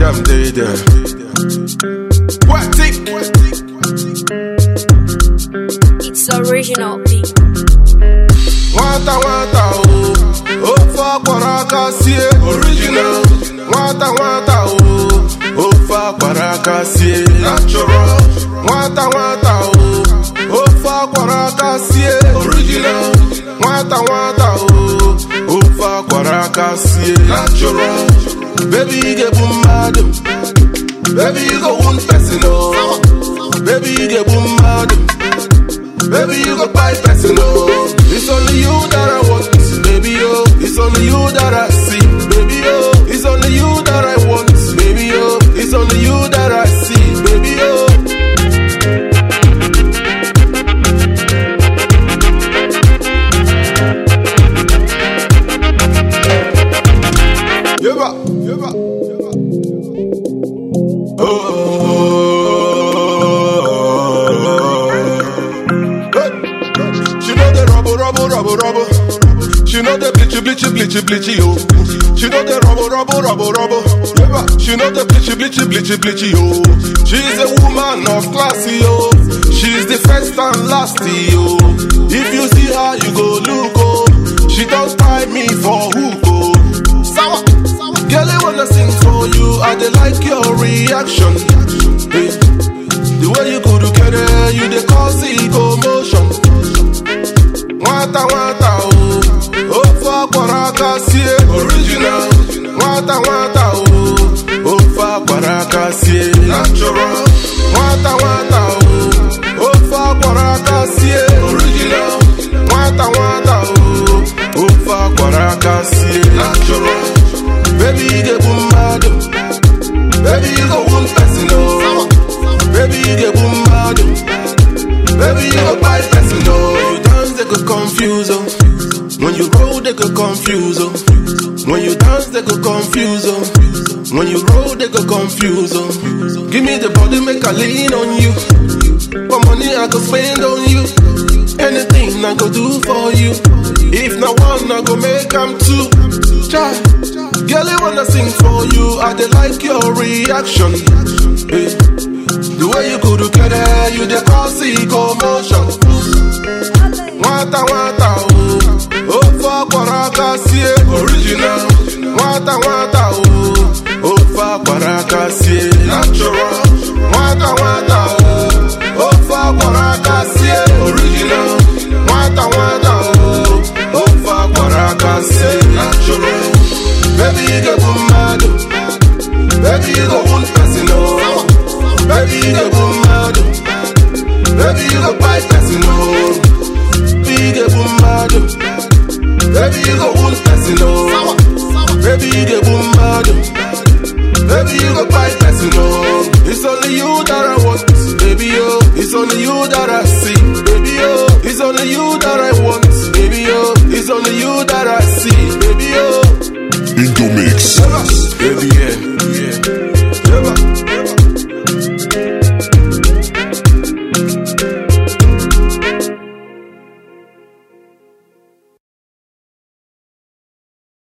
them day there. What tick? It's original beat. Nwata nwata o, ofe akwara aka sie original. Nwata nwata o, ofe akwara aka sie natural. Nwata nwata o, ofe akwara aka sie original. Nwata nwata o, ofe akwara aka sie natural. Baby you ga-egbu mmadụ, baby you go wound person o. Baby you ga-egbu mmadụ. Baby, you go buy person, oh. It's only you that I want, baby, oh. It's only you that I see, baby, oh. It's only you that I want, baby, oh. It's only you that I see, baby, oh. Yeba, yeba, yeba. Oh. Hey. She know the rubble, rubble, rubble, rubble. She know the bleachy, bleachy, bleachy, bleachy, yo. She know the rubble, rubble, rubble, rubble. Yeah, she know the bleachy, bleachy, bleachy, bleachy, yo. She's a woman of class, yo. She's the first and last, yo. If you see her, you go look, oh. She don't tie me for hook, oh. Sour, sour. Girl, I wanna sing for you. I dey like your reaction. Hey. The way you go together, you dey cause commotion. Nwata nwata o, ofe akwara aka sie original. Nwata nwata o, ofe akwara aka sie natural. Nwata nwata o, ofe akwara aka sie original. Nwata nwata o, ofe akwara aka sie natural. Baby you ga-egbu mmadụ, baby you go wound person o. Baby you ga-egbu mmadụ. Baby, you go buy person, no. You dance, they go confuse, oh. When you roll, they go confuse, oh. When you dance, they go confuse, oh. When you roll, they go confuse, oh. Give me the body, make a lean on you. For money, I go spend on you. Anything I go do for you. If not one, I go make them two. Try. Girl, I wanna sing for you. I dey like your reaction. Hey. The way you go together, you dey cause commotion. Nwata nwata o, ofe akwara aka sie original. Nwata nwata o, ofe akwara aka sie natural. Nwata nwata o, ofe akwara aka sie original. Nwata nwata o, ofe akwara aka sie natural. Baby, you ga-egbu mmadụ. Baby, you go wound person, oh. Baby, you go boom mad. Baby, you go buy person, oh. Baby, you go boom mad. Baby, you go wound person, oh. Baby, you go boom mad. Baby, you go buy person, oh. It's only you that I want, baby, oh. It's only you that I see,